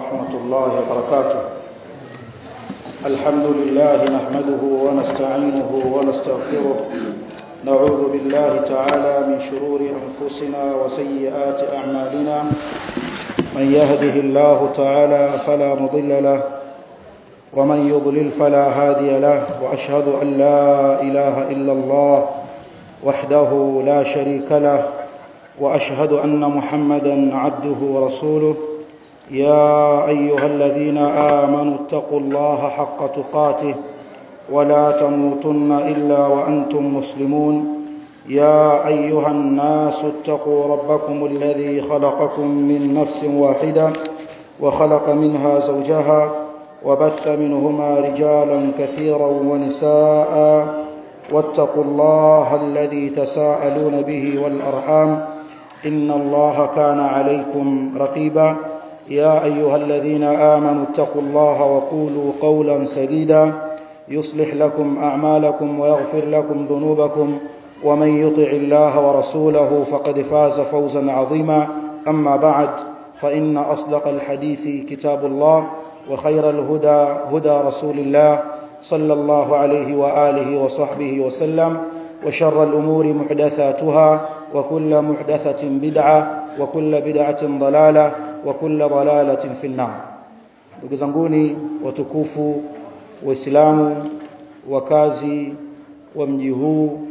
ورحمة الله وبركاته الحمد لله نحمده ونستعينه ونستغفره نعوذ بالله تعالى من شرور أنفسنا وسيئات أعمالنا من يهده الله تعالى فلا مضل له ومن يضلل فلا هادي له وأشهد أن لا إله إلا الله وحده لا شريك له واشهد ان محمدا عبده ورسوله يا ايها الذين امنوا اتقوا الله حق تقاته ولا تموتن الا وانتم مسلمون يا ايها الناس اتقوا ربكم الذي خلقكم من نفس واحده وخلق منها زوجها وبث منهما رجالا كثيرا ونساء واتقوا الله الذي تساءلون به والارحام ان الله كان عليكم رقيبا يا ايها الذين امنوا اتقوا الله وقولوا قولا سديدا يصلح لكم اعمالكم ويغفر لكم ذنوبكم ومن يطع الله ورسوله فقد فاز فوزا عظيما اما بعد فان اصدق الحديث كتاب الله وخير الهدى هدى رسول الله صلى الله عليه واله وصحبه وسلم وشر الامور محدثاتها وكل محدثة بدعة وكل بدعة ضلالة وكل ضلالة في النار ndugu zanguni watukufu waislamu wakazi wa mji huu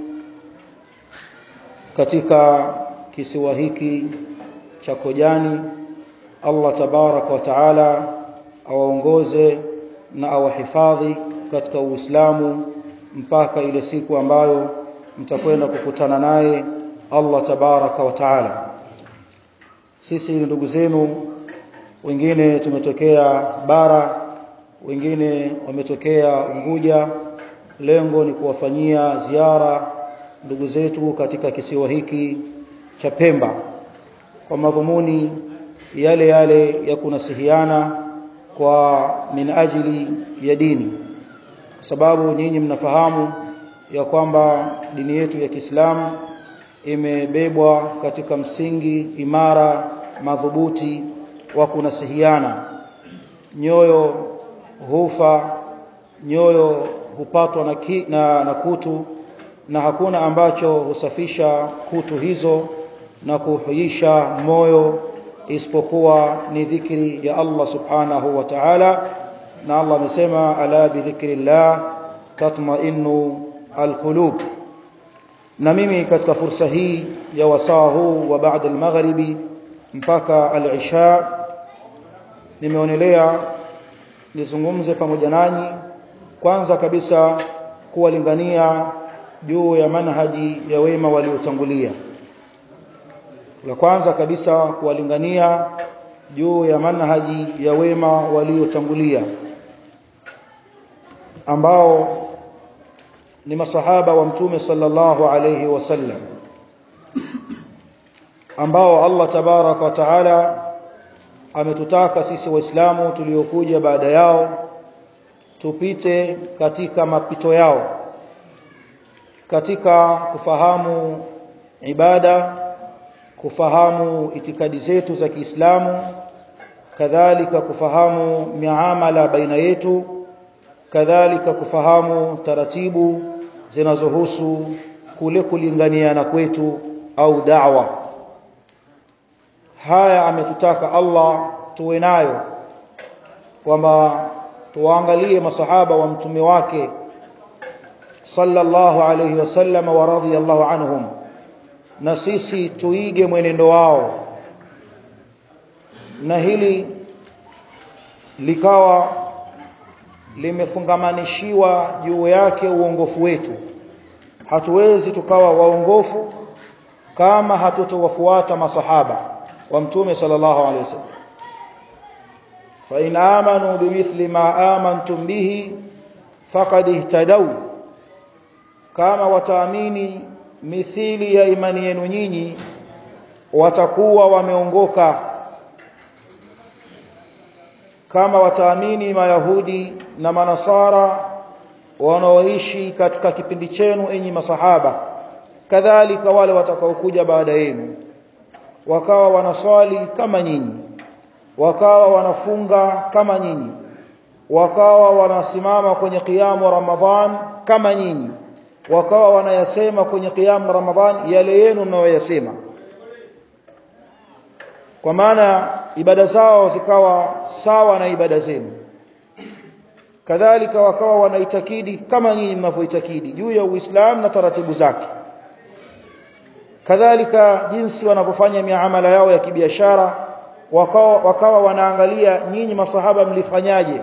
katika kisiwa hiki cha Kojani Allah tabaraka wa taala awaongoze na awahifadhi katika Uislamu mpaka ile siku ambayo mtakwenda kukutana naye Allah tabaraka wa taala sisi ni ndugu zenu wengine tumetokea bara wengine wametokea Unguja lengo ni kuwafanyia ziara ndugu zetu katika kisiwa hiki cha Pemba kwa madhumuni yale yale ya kunasihiana kwa min ajili ya dini kwa sababu nyinyi mnafahamu ya kwamba dini yetu ya Kiislamu imebebwa katika msingi imara madhubuti wa kunasihiana nyoyo hufa nyoyo hupatwa na, ki, na, na kutu na hakuna ambacho husafisha kutu hizo na kuhuisha moyo isipokuwa ni dhikri ya Allah subhanahu wa ta'ala na Allah amesema ala bi dhikrillah tatma'innu alqulub na mimi katika fursa hii ya wasaa huu wa baada al-maghribi mpaka al-isha nimeonelea nizungumze pamoja nanyi kwanza kabisa kuwalingania juu ya manhaji ya wema waliotangulia la kwanza kabisa kuwalingania juu ya manhaji ya wema waliotangulia ambao ni masahaba wa mtume sallallahu alayhi wasallam ambao Allah tabaraka wa taala ametutaka sisi waislamu tuliokuja baada yao tupite katika mapito yao katika kufahamu ibada kufahamu itikadi zetu za Kiislamu kadhalika kufahamu miamala baina yetu kadhalika kufahamu taratibu zinazohusu kule kulinganiana kwetu au da'wa haya ametutaka Allah tuwe nayo kwamba tuangalie masahaba wa mtume wake sallallahu alayhi wasallam wa radhiyallahu anhum na sisi tuige mwenendo wao na hili likawa limefungamanishiwa juu yake uongofu wetu hatuwezi tukawa waongofu kama hatutowafuata masahaba wa mtume sallallahu alaihi wasallam fa in amanu bimithli ma amantum bihi faqad ihtadaw kama wataamini mithili ya imani yenu nyinyi watakuwa wameongoka kama wataamini mayahudi na manasara wanaoishi katika kipindi chenu enyi masahaba kadhalika wale watakaokuja baada yenu wakawa wanaswali kama nyinyi wakawa wanafunga kama nyinyi wakawa wanasimama kwenye kiamu Ramadhan kama nyinyi wakawa wanayasema kwenye kiamu Ramadhan yale yenu mnayoyasema kwa maana ibada zao zikawa sawa na ibada zenu kadhalika wakawa wanaitakidi kama nyinyi mnavyoitakidi juu ya Uislamu na taratibu zake kadhalika jinsi wanavyofanya miamala yao ya kibiashara wakawa, wakawa wanaangalia nyinyi masahaba mlifanyaje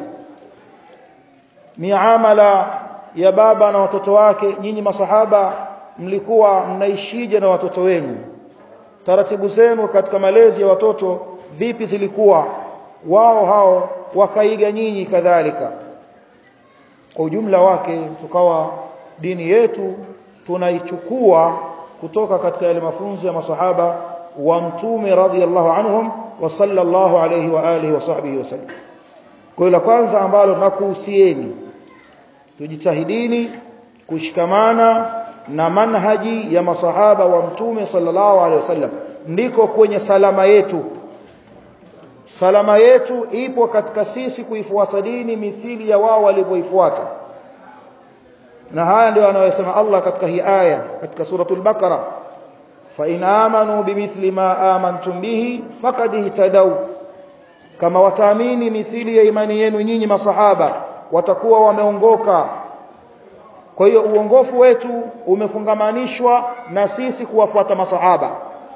miamala ya baba na watoto wake nyinyi masahaba mlikuwa mnaishije na watoto wenu taratibu zenu katika malezi ya watoto vipi zilikuwa wao hao wakaiga nyinyi kadhalika kwa ujumla wake tukawa dini yetu tunaichukua kutoka katika yale mafunzo ya masahaba wa mtume radhiallahu anhum wa sallallahu alayhi wa alihi wa sahbihi wasallam kwa la kwanza ambalo nakuhusieni tujitahidini kushikamana na manhaji ya masahaba wa mtume sallallahu alaihi wasallam ndiko kwenye salama yetu salama yetu ipo katika sisi kuifuata dini mithili ya wao walivyoifuata na haya ndio anayosema Allah katika hii aya katika suratul baqara fa in amanu bimithli ma amantum bihi faqad ihtadaw kama wataamini mithili ya imani yenu nyinyi masahaba watakuwa wameongoka kwa hiyo uongofu wetu umefungamanishwa na sisi kuwafuata masahaba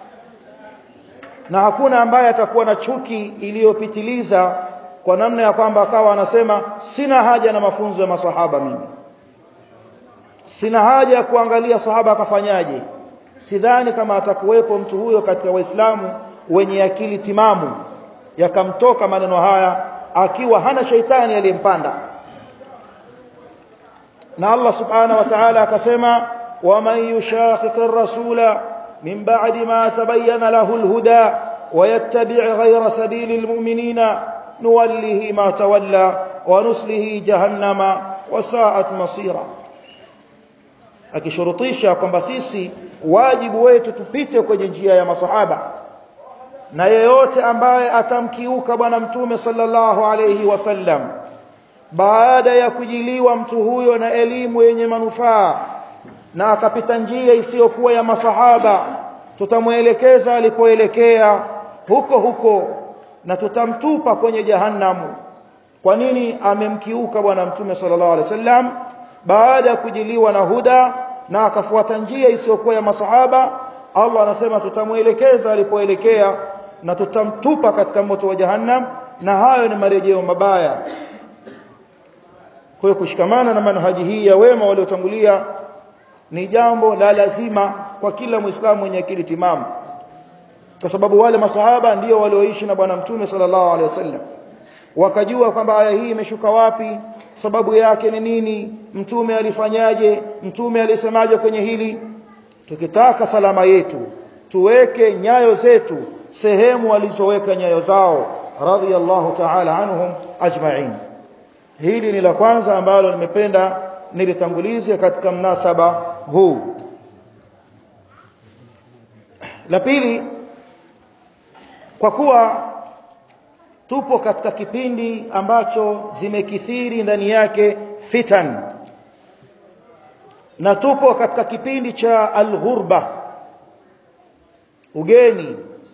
na hakuna ambaye atakuwa na chuki iliyopitiliza kwa namna ya kwamba akawa anasema sina haja na mafunzo ya masahaba mimi sina haja ya kuangalia sahaba akafanyaje sidhani kama atakuwepo mtu huyo katika waislamu wenye akili timamu yakamtoka maneno haya akiwa hana shaitani aliyempanda na Allah subhanahu wa ta'ala akasema waman yushaqiqir rasula min ba'di ma tabayyana lahu alhuda ويتبع غير سبيل المؤمنين نوله ما تولى ونسله جهنم وساءت مصيرا akishurutisha kwamba sisi wajibu wetu tupite kwenye njia ya masahaba na yeyote ambaye atamkiuka bwana mtume sallallahu alayhi wasallam baada ya kujiliwa mtu huyo na elimu yenye manufaa na akapita njia isiyokuwa ya masahaba tutamwelekeza alipoelekea huko huko na tutamtupa kwenye jahannamu kwa nini amemkiuka bwana mtume sallallahu alaihi wasallam baada ya kujiliwa na huda na akafuata njia isiyokuwa ya masahaba Allah anasema tutamwelekeza alipoelekea na tutamtupa katika moto wa jahannam na hayo ni marejeo mabaya kwa hiyo kushikamana na manhaji hii ya wema waliotangulia ni jambo la lazima kwa kila muislamu mwenye akili timamu kwa sababu wale masahaba ndio walioishi na bwana mtume sallallahu alaihi wasallam wakajua kwamba aya hii imeshuka wapi sababu yake ni nini mtume alifanyaje mtume alisemaje kwenye hili tukitaka salama yetu tuweke nyayo zetu sehemu walizoweka nyayo zao radhiyallahu ta'ala anhum ajma'in hili ni la kwanza ambalo nimependa nilitangulize katika mnasaba huu la pili kwa kuwa tupo katika kipindi ambacho zimekithiri ndani yake fitan na tupo katika kipindi cha alghurba ugeni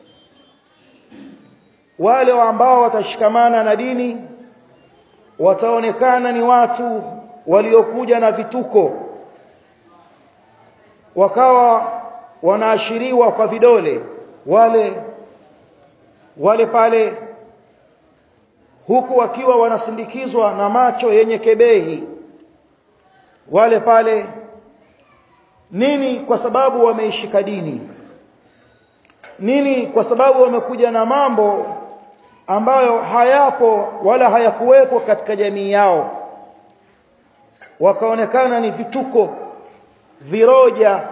wale ambao watashikamana na dini wataonekana ni watu waliokuja na vituko wakawa wanaashiriwa kwa vidole wale wale pale huku wakiwa wanasindikizwa na macho yenye kebehi wale pale nini kwa sababu wameishika dini nini kwa sababu wamekuja na mambo ambayo hayapo wala hayakuwepo katika jamii yao wakaonekana ni vituko viroja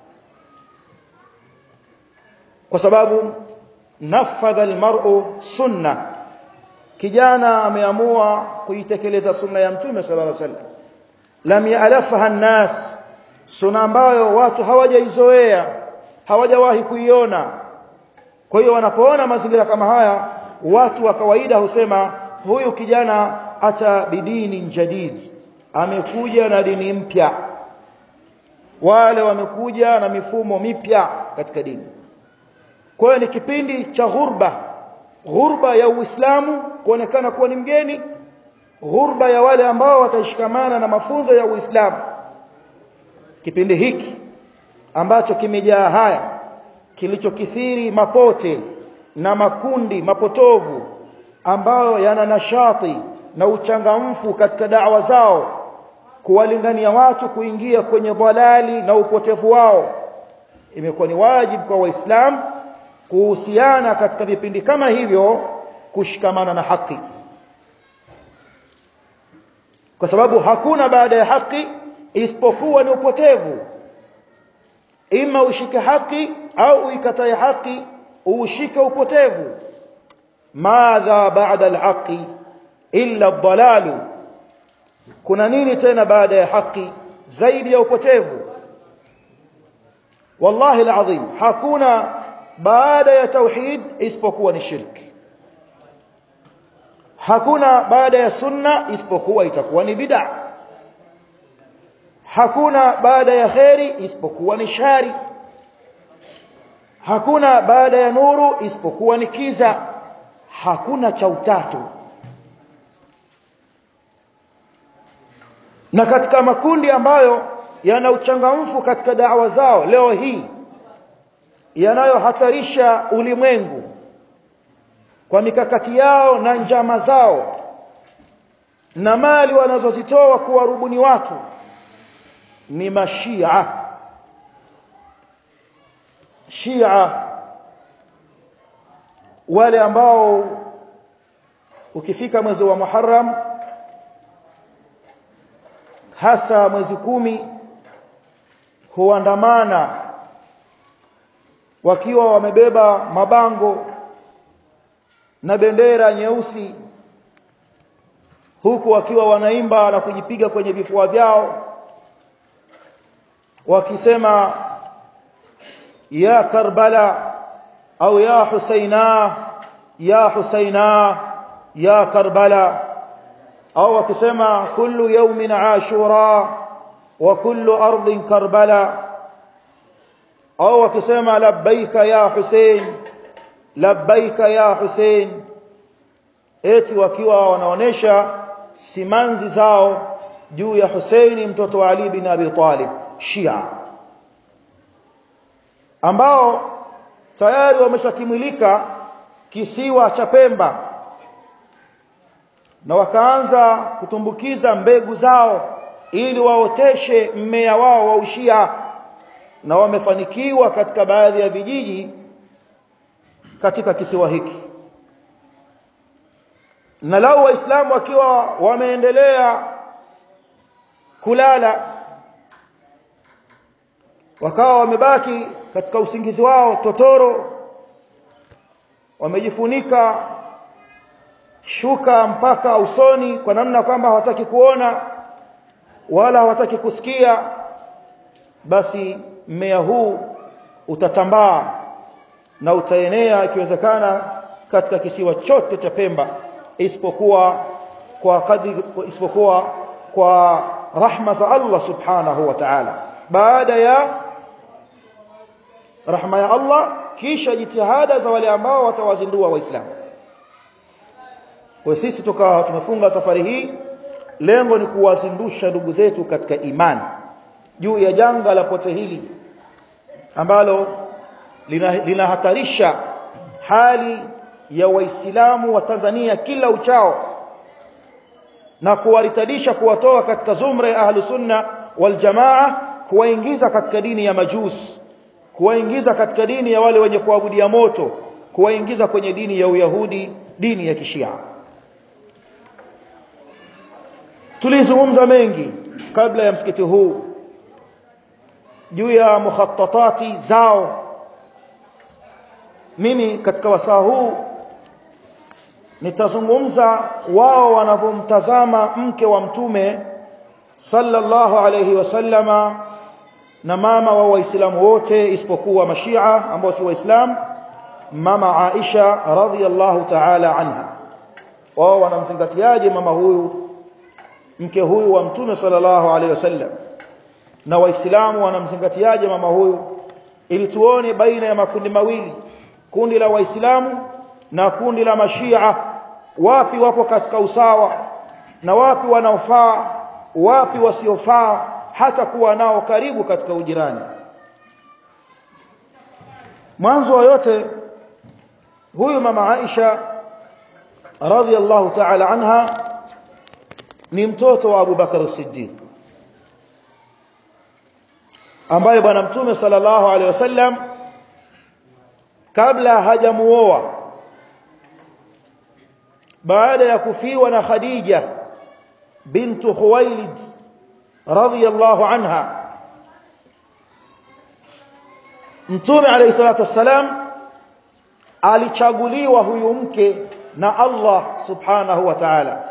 kwa sababu nafadha almar'u sunna kijana ameamua kuitekeleza sunna ya mtume sallallahu alaihi wasallam lam ya'lafaha an-nas sunna ambayo watu hawajaizoea hawajawahi kuiona kwa hiyo wanapoona mazingira kama haya watu wa kawaida husema huyu kijana ata bidini jadid amekuja na dini mpya wale wamekuja na mifumo mipya katika dini kwa hiyo ni kipindi cha ghurba ghurba ya Uislamu kuonekana kuwa ni mgeni ghurba ya wale ambao watashikamana na mafunzo ya Uislamu kipindi hiki ambacho kimejaa haya kilichokithiri mapote na makundi mapotovu ambayo yana nashati na uchangamfu katika da'wa zao kuwalingania watu kuingia kwenye dhalali na upotevu wao imekuwa ni wajibu kwa waislamu kuhusiana katika vipindi kama hivyo kushikamana na haki kwa sababu hakuna baada ya haki isipokuwa ni upotevu ima ushike haki au uikatae haki ushike upotevu madha baada alhaqi illa ad kuna nini tena baada ya haki zaidi ya upotevu wallahi alazim hakuna baada ya tauhid isipokuwa ni shirki hakuna baada ya sunna isipokuwa itakuwa ni bid'a hakuna baada ya khairi isipokuwa ni shari hakuna baada ya nuru isipokuwa ni kiza hakuna cha utatu na katika makundi ambayo yana uchangamfu katika da'wa zao leo hii yanayohatarisha ulimwengu kwa mikakati yao na njama zao na mali wanazozitoa kuwarubuni watu ni mashia shia wale ambao ukifika mwezi wa Muharram hasa mwezi kumi huandamana wakiwa wamebeba mabango na bendera nyeusi huku wakiwa wanaimba na kujipiga kwenye vifua vyao wakisema ya Karbala au ya Husaina ya Husaina ya Karbala au wakisema kullu yawmin ashura wa kullu ardhin Karbala au wakisema labbaika ya Hussein labbaika ya Hussein eti wakiwa wanaonesha simanzi zao juu ya Husaini mtoto wa Ali bin Abi Talib Shia ambao tayari wameshakimilika kisiwa cha Pemba na wakaanza kutumbukiza mbegu zao ili waoteshe mmea wao wa ushia na wamefanikiwa katika baadhi ya vijiji katika kisiwa hiki na lau waislamu wakiwa wameendelea kulala wakawa wamebaki katika usingizi wao totoro wamejifunika shuka mpaka usoni kwa namna kwamba hawataki kuona wala hawataki kusikia basi mmea huu utatambaa na utaenea ikiwezekana katika kisiwa chote cha Pemba isipokuwa kwa kadri isipokuwa kwa rahma za Allah subhanahu wa ta'ala baada ya rahma ya Allah kisha jitihada za wale ambao watawazindua waislamu kwa sisi tukawa tumefunga safari hii lengo ni kuwazindusha ndugu zetu katika imani juu ya janga la pote hili ambalo linahatarisha lina hali ya waislamu wa Tanzania kila uchao na kuwaritadisha kuwatoa katika zumra ya ahlu sunna wal jamaa kuwaingiza katika dini ya majus kuwaingiza katika dini ya wale wenye kuabudia moto kuwaingiza kwenye dini ya uyahudi dini ya kishia tulizungumza mengi kabla ya msikiti huu juu ya mukhattatati zao mimi katika wasaa huu nitazungumza wao wanavyomtazama mke wa mtume sallallahu alayhi wasallama na mama wa waislamu wote isipokuwa mashia ambao si waislamu mama Aisha radhiyallahu ta'ala anha wao wanamzingatiaje mama huyu mke huyu wa mtume sallallahu alaihi wasallam na waislamu wanamzingatiaje mama huyu ili tuone baina ya makundi mawili kundi la waislamu na kundi la mashia wapi wapo katika usawa na wapi wanaofaa wapi wasiofaa hata kuwa nao karibu katika ujirani mwanzo wa yote huyu mama Aisha radhiallahu ta'ala anha ni mtoto wa Abu Bakar Siddiq ambaye bwana mtume sallallahu alaihi wasallam kabla hajamuoa baada ya kufiwa na Khadija bintu Khuwailid radhiyallahu anha mtume alayhi salatu wassalam alichaguliwa huyu mke na Allah subhanahu wa ta'ala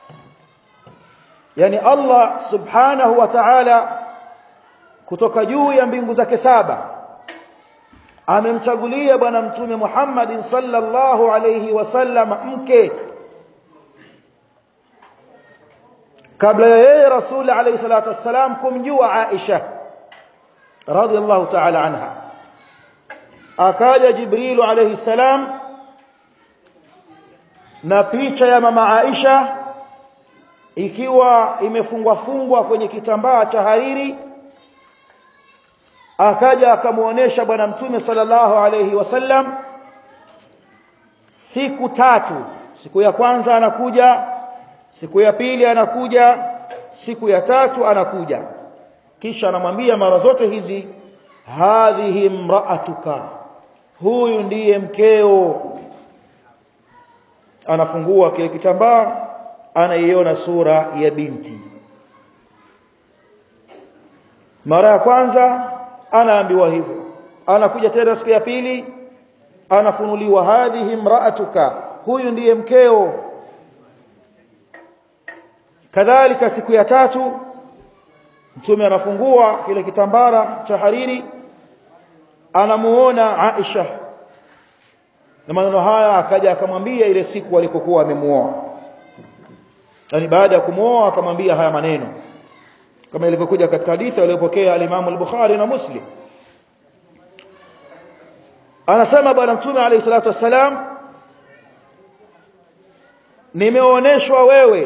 yani Allah subhanahu wa ta'ala kutoka juu ya mbingu zake saba amemchagulia bwana mtume Muhammad sallallahu alayhi wasallam mke kabla ya yeye rasul alayhi salatu wassalam kumjua Aisha radhiallahu ta'ala anha akaja Jibril alayhi salam na picha ya mama Aisha ikiwa imefungwa fungwa kwenye kitambaa cha hariri akaja akamuonesha bwana mtume sallallahu alayhi wasallam siku tatu siku ya kwanza anakuja siku ya pili anakuja siku ya tatu anakuja kisha anamwambia mara zote hizi hadhihi mraatuka huyu ndiye mkeo anafungua kile kitambaa anaiona sura ya binti mara ya kwanza anaambiwa hivyo anakuja tena siku ya pili anafunuliwa hadhihi mraatuka huyu ndiye mkeo kadhalika siku ya tatu mtume anafungua kile kitambara cha hariri anamuona Aisha na maneno haya akaja akamwambia ile siku alipokuwa amemuoa yani baada ya kumuoa akamwambia haya maneno kama ilivyokuja katika hadithi aliyopokea al-Imam al-Bukhari na Muslim anasema bwana mtume alayhi salatu wassalam nimeoneshwa wewe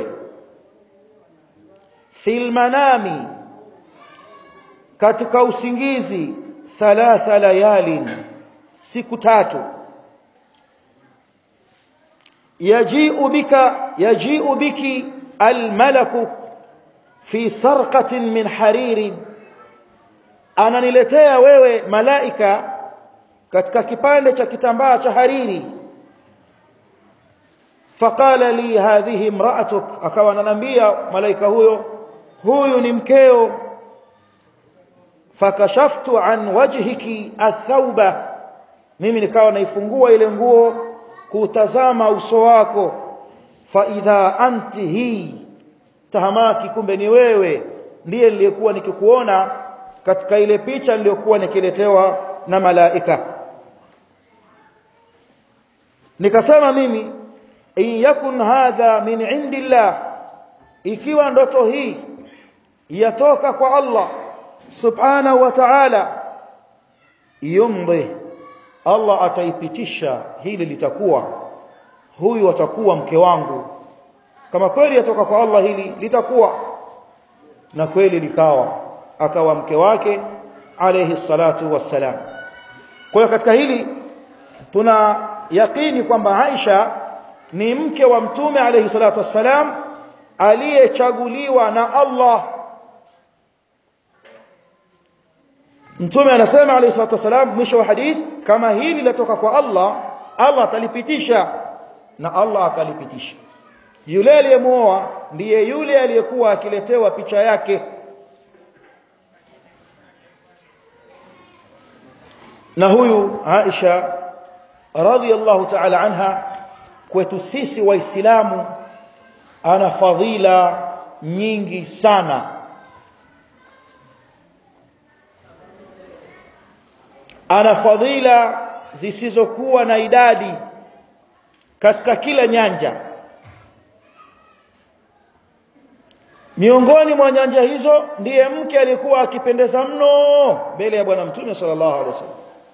fil manami katika usingizi thalatha layalin siku tatu yaji'u bika yaji'u biki almalaku fi sarqatin min haririn ananiletea wewe malaika katika kipande cha kitambaa cha hariri faqala li hadhihi imra'atuk akawa ananiambia malaika huyo huyu ni mkeo fakashaftu an wajhiki athauba mimi nikawa naifungua ile nguo kutazama uso wako fa idha anti hii tahamaki kumbe ni wewe ndiye niliyekuwa nikikuona katika ile picha niliyokuwa nikiletewa na malaika nikasema mimi in yakun hadha min indillah ikiwa ndoto hii yatoka kwa Allah subhanahu wa ta'ala yumdi Allah ataipitisha hili litakuwa huyu atakuwa mke wangu kama kweli yatoka kwa Allah hili litakuwa na kweli likawa akawa mke wake alayhi salatu wassalam kwa hiyo katika hili tuna yakini kwamba Aisha ni mke wa mtume alayhi salatu wassalam aliyechaguliwa na Allah Mtume anasema alayhi salatu wasalam mwisho wa hadith kama hili latoka kwa Allah Allah atalipitisha na Allah akalipitisha yule aliyemuoa ndiye yule aliyekuwa akiletewa picha yake na huyu Aisha radhiyallahu ta'ala anha kwetu sisi waislamu ana fadhila nyingi sana ana fadhila zisizokuwa na idadi katika kila nyanja miongoni mwa nyanja hizo ndiye mke alikuwa akipendeza mno mbele ya bwana mtume sallallahu alaihi wasallam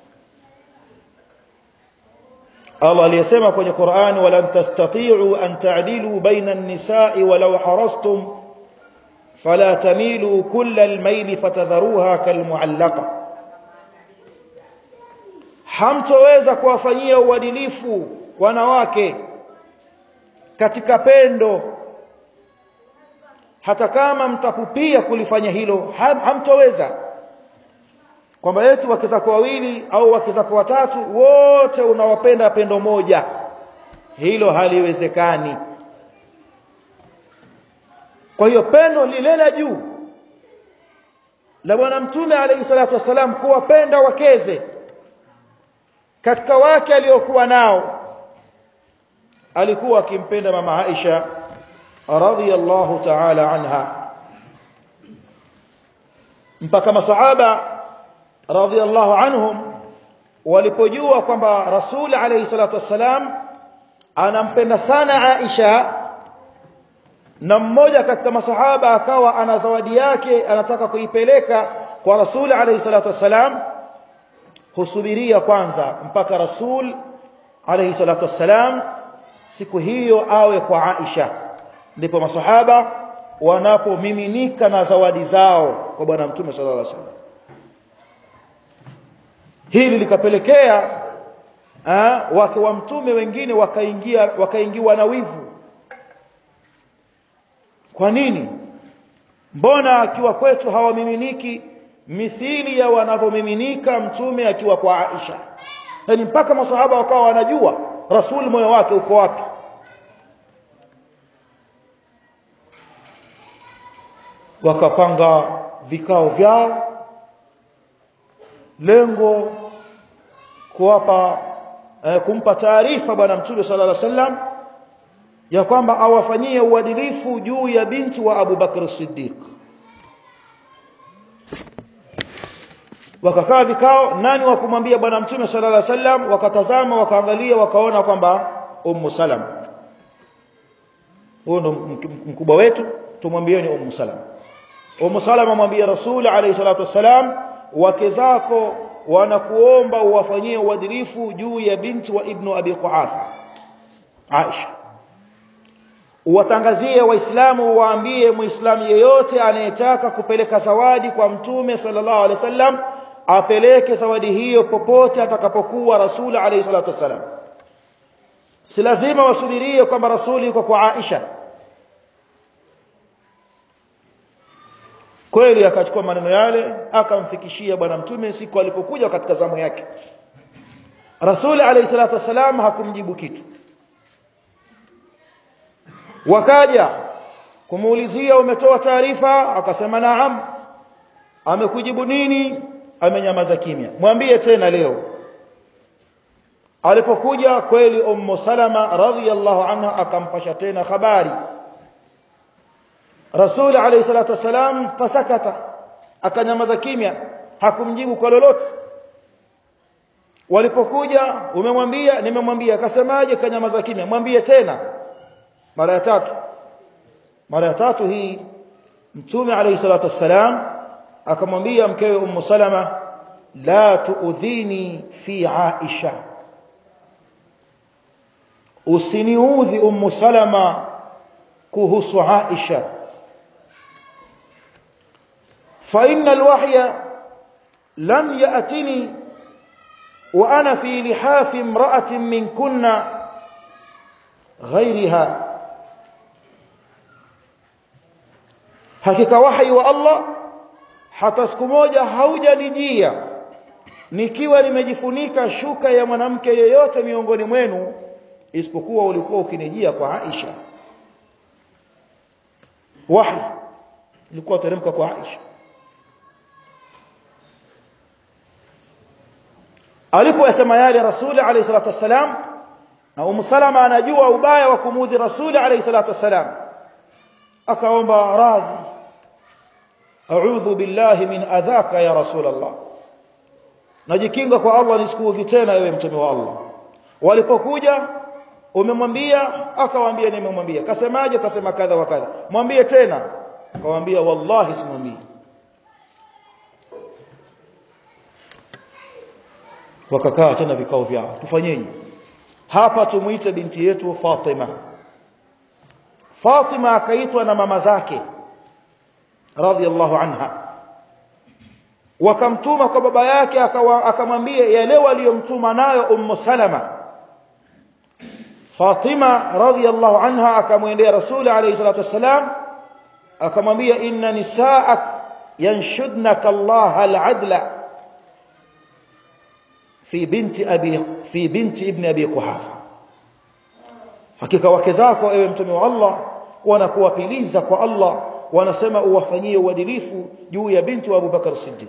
Allah aliyesema kwenye Qur'an walan tastati'u an ta'dilu baina an-nisa'i walau harastum fala tamilu kulla al-mayl fatadharuha kalmu'allaqa hamtoweza kuwafanyia uadilifu wanawake katika pendo hata kama mtapupia kulifanya hilo ham, hamtoweza kwamba yetu wake zako wawili au wake zako watatu wote unawapenda pendo moja hilo haliwezekani kwa hiyo pendo lile la juu la bwana mtume alayhi salatu wasalam kuwapenda wakeze katika wake aliokuwa nao alikuwa akimpenda mama Aisha radhiyallahu ta'ala anha mpaka masahaba radhiyallahu anhum walipojua kwamba rasul alayhi salatu wassalam anampenda sana Aisha na mmoja katika masahaba akawa ana zawadi yake anataka kuipeleka kwa rasul alayhi salatu wassalam husubiria kwanza mpaka rasul alayhi salatu wassalam siku hiyo awe kwa Aisha ndipo masahaba wanapomiminika na zawadi zao kwa bwana mtume sallallahu alaihi wasallam hili likapelekea wake wa mtume wengine wakaingia wakaingiwa na wivu kwa nini mbona akiwa kwetu hawamiminiki mithili ya wanavyomiminika mtume akiwa kwa Aisha yani mpaka masahaba wakawa wanajua rasul moyo wake uko wapi wakapanga vikao vyao lengo kuwapa eh, kumpa taarifa bwana mtume sallallahu alaihi wasallam ya kwamba awafanyie uadilifu juu ya binti wa Abu Bakr Siddiq wakakaa vikao nani wa kumwambia bwana mtume sallallahu alaihi wasallam wakatazama wakaangalia wakaona kwamba ummu salama huyo ndo mkubwa wetu tumwambieni ummu salama ummu salama mwambie rasul alayhi salatu wasalam wake zako wanakuomba uwafanyie uadilifu juu ya binti wa ibnu abi quhafa Aisha uwatangazie waislamu waambie muislamu yeyote anayetaka kupeleka zawadi kwa mtume sallallahu alaihi wasallam apeleke zawadi hiyo popote atakapokuwa rasuli alayhi salatu wasallam si lazima wasubirie kwamba rasuli yuko kwa Aisha kweli akachukua maneno yale akamfikishia bwana mtume siku alipokuja katika zamu yake rasuli alayhi salatu wasallam hakumjibu kitu wakaja kumuulizia umetoa taarifa akasema naam amekujibu nini amenyamaza kimya mwambie tena leo alipokuja kweli ummu salama radhiyallahu anha akampasha tena habari rasul alayhi salatu wasalam fasakata akanyamaza kimya hakumjibu kwa lolote walipokuja umemwambia nimemwambia akasemaje kanyamaza kimya mwambie tena mara ya tatu mara ya tatu hii mtume alayhi salatu wassalam akamwambia mkewe ummu salama la tuudhini fi aisha usiniudhi ummu salama kuhusu aisha fa inna alwahya lam ya'tini wa ana fi lihafi imra'atin minkunna غيرها hakika wahi wa Allah hata siku moja haujanijia nikiwa nimejifunika shuka ya mwanamke yeyote miongoni mwenu isipokuwa ulikuwa ukinijia kwa Aisha wahi ulikuwa teremka kwa Aisha alipoyasema yale rasuli alayhi salatu wasalam na Umu Salama anajua ubaya wa kumudhi Rasuli alayhi salatu wasalam akaomba radhi a'udhu billahi min adhaka ya Rasul Allah najikinga kwa Allah nisikuudhi tena ewe mtume wa Allah walipokuja umemwambia akawaambia nimemwambia kasemaje kasema kadha wa kadha mwambie tena akamwambia wallahi simwambii wakakaa tena vikao vyao tufanyeje hapa tumuite binti yetu Fatima Fatima akaitwa na mama zake radhiallahu anha wakamtuma kwa baba yake akamwambia yale waliyomtuma nayo ummu salama Fatima radhiallahu anha akamwendea Rasuli alayhi salatu wasalam akamwambia inna nisaak yanshudnaka Allah al-adla fi binti abi fi binti ibn abi quhafa hakika wake zako ewe mtume wa Allah wanakuwapiliza kwa Allah wanasema uwafanyie uadilifu juu ya binti wa Abu Bakar Siddiq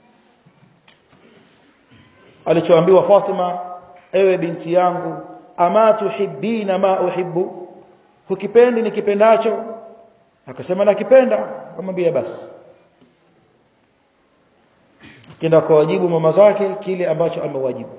alichoambiwa Fatima ewe binti yangu ama tuhibbina ma uhibbu hukipendi nikipendacho akasema nakipenda akamwambia basi kenda kuwajibu mama zake kile ambacho amewajibu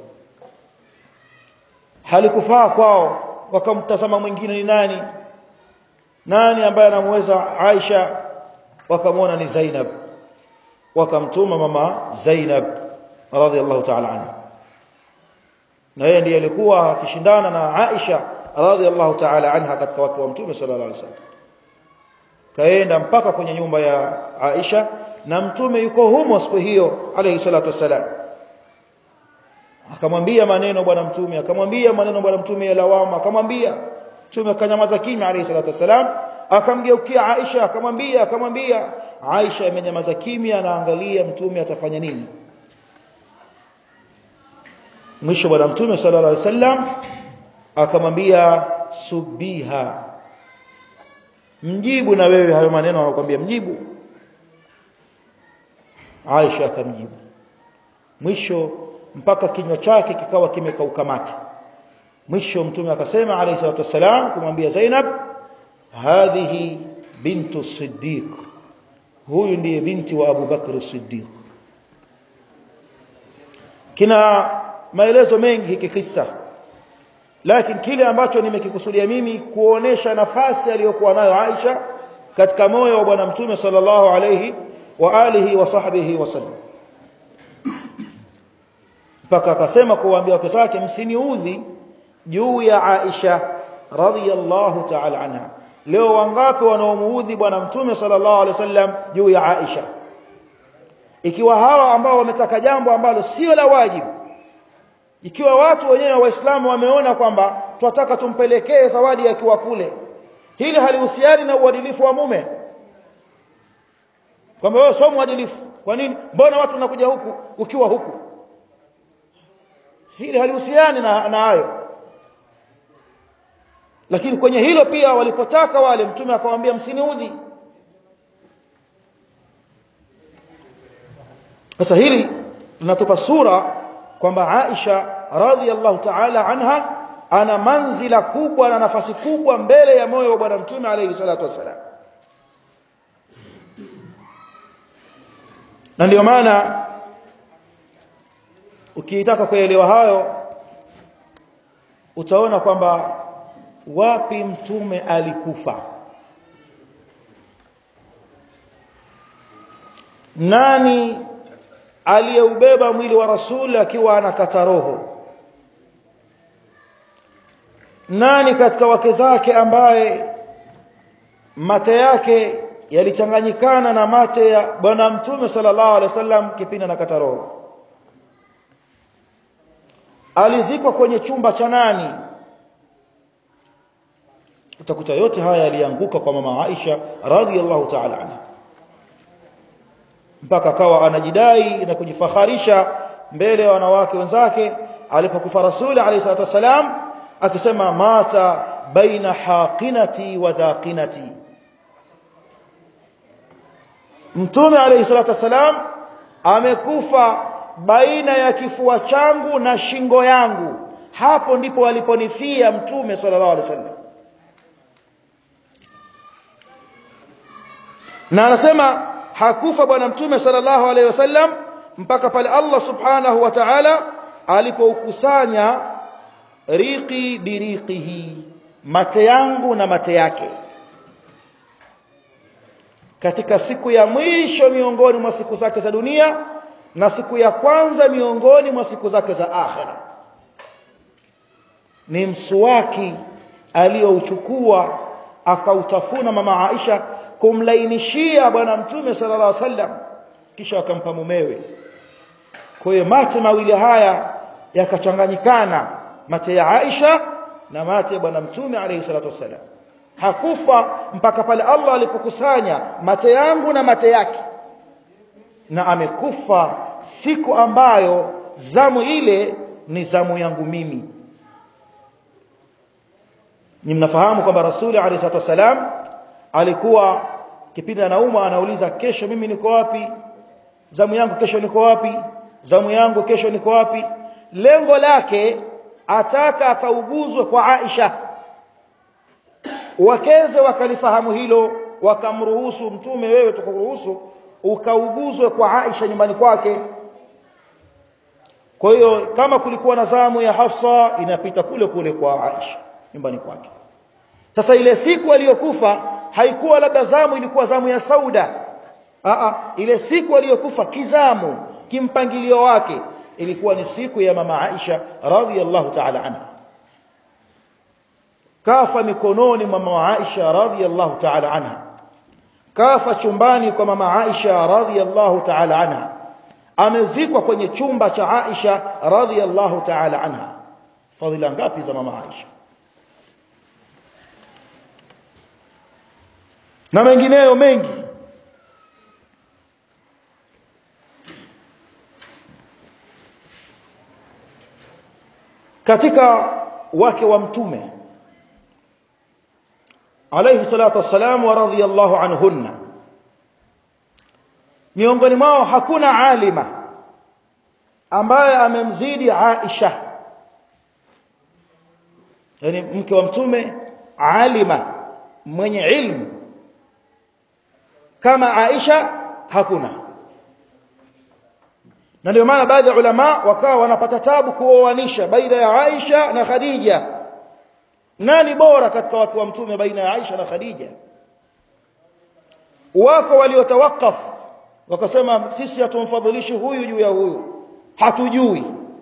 halikufaa kwao wakamtazama mwingine ni nani nani ambaye anamweza Aisha wakamwona ni Zainab wakamtuma mama Zainab radhiallahu ta'ala anha na yeye ndiye alikuwa akishindana na Aisha radhiallahu ta'ala anha katika wake wa mtume sallallahu alaihi wasallam kaenda mpaka kwenye nyumba ya Aisha na mtume yuko humo siku hiyo alayhi salatu wasalam akamwambia maneno bwana mtume akamwambia maneno bwana mtume ya lawama akamwambia mtume akanyamaza kimya alayhi salatu wasalam akamgeukia Aisha akamwambia akamwambia Aisha imenyamaza kimya anaangalia mtume atafanya nini mwisho bwana mtume sallallahu alaihi wasallam akamwambia subiha mjibu na wewe hayo maneno anakuambia mjibu Aisha akamjibu mwisho mpaka kinywa chake kikawa kimekauka mate mwisho mtume akasema alayhi salatu wasalam kumwambia Zainab hadhihi bintu Siddiq huyu ndiye binti wa Abu Bakr Siddiq kina maelezo mengi hiki kisa lakini kile ambacho nimekikusudia mimi kuonesha nafasi aliyokuwa nayo Aisha katika moyo wa bwana mtume sallallahu alayhi wa alihi wa sahbihi wasallam mpaka akasema kuwaambia wake zake msiniudhi juu ya Aisha radhiyallahu ta'ala anha leo wangapi wanaomuudhi bwana mtume sallallahu alaihi wasallam juu ya Aisha ikiwa hawa ambao wametaka jambo ambalo sio la wajibu ikiwa watu wenyewe waislamu wameona kwamba tunataka tumpelekee zawadi akiwa kule hili halihusiani na uadilifu wa mume kwamba wewe sio mwadilifu kwa nini mbona watu wanakuja huku ukiwa huku hili halihusiani na na hayo lakini kwenye hilo pia walipotaka wale mtume akamwambia msiniudhi sasa hili linatupa sura kwamba Aisha radhiallahu ta'ala anha ana manzila kubwa na nafasi kubwa mbele ya moyo wa bwana mtume alayhi salatu wasalam na ndio maana ukiitaka kuelewa hayo utaona kwamba wapi mtume alikufa nani aliyeubeba mwili wa rasul akiwa anakata roho nani katika wake zake ambaye mate yake yalichanganyikana na mate ya bwana mtume sallallahu alaihi wasallam kipindi anakata roho alizikwa kwenye chumba cha nani utakuta yote haya yalianguka kwa mama Aisha radhiallahu ta'ala anha mpaka akawa anajidai na kujifaharisha mbele ya wanawake wenzake alipokufa rasuli alayhi salatu wasalam akisema mata baina haqinati wa dhaqinati mtume alayhi salatu wasalam amekufa baina ya kifua changu na shingo yangu hapo ndipo aliponifia mtume sallallahu alaihi wasallam na anasema hakufa bwana mtume sallallahu alaihi wasallam mpaka pale Allah subhanahu wa ta'ala alipoukusanya riqi biriqihi mate yangu na mate yake katika siku ya mwisho miongoni mwa siku zake za dunia na siku ya kwanza miongoni mwa siku zake za akhera ni msuwaki aliyouchukua akautafuna mama Aisha kumlainishia bwana mtume sallallahu alaihi wasallam kisha akampa mumewe kwa hiyo mate mawili haya yakachanganyikana mate ya Aisha na mate ya bwana mtume alayhi salatu wasallam hakufa mpaka pale Allah alipokusanya mate yangu na mate yake na amekufa siku ambayo zamu ile ni zamu yangu mimi ni mnafahamu kwamba rasuli alayhi salatu wasalam alikuwa kipindi anauma anauliza kesho mimi niko wapi zamu yangu kesho niko wapi zamu yangu kesho niko wapi lengo lake ataka akauguzwe kwa Aisha wakeze wakalifahamu hilo wakamruhusu mtume wewe tukuruhusu ukauguzwe kwa Aisha nyumbani kwake kwa hiyo kama kulikuwa na zamu ya Hafsa inapita kule kule kwa Aisha nyumbani kwake sasa ile siku aliyokufa haikuwa labda zamu ilikuwa zamu ya Sauda Aa, ile siku aliyokufa kizamu kimpangilio wake ilikuwa ni siku ya mama Aisha radhiyallahu ta'ala anha kafa mikononi mwa mama Aisha radhiyallahu ta'ala anha kafa chumbani kwa mama Aisha radhiyallahu ta'ala anha amezikwa kwenye chumba cha Aisha radhiyallahu ta'ala anha fadhila ngapi za mama Aisha na mengineyo mengi katika wake wa mtume alayhi salatu wassalam wa radhiyallahu anhunna miongoni mwao hakuna alima ambaye amemzidi Aisha yani mke wa mtume alima mwenye ilmu kama Aisha hakuna na ndio maana baadhi ya ulama wakawa wanapata tabu kuoanisha baina ya Aisha na Khadija nani bora katika watu wa mtume baina ya Aisha na Khadija wako waliotawakaf wakasema sisi hatumfadhilishi huyu juu ya huyu hatujui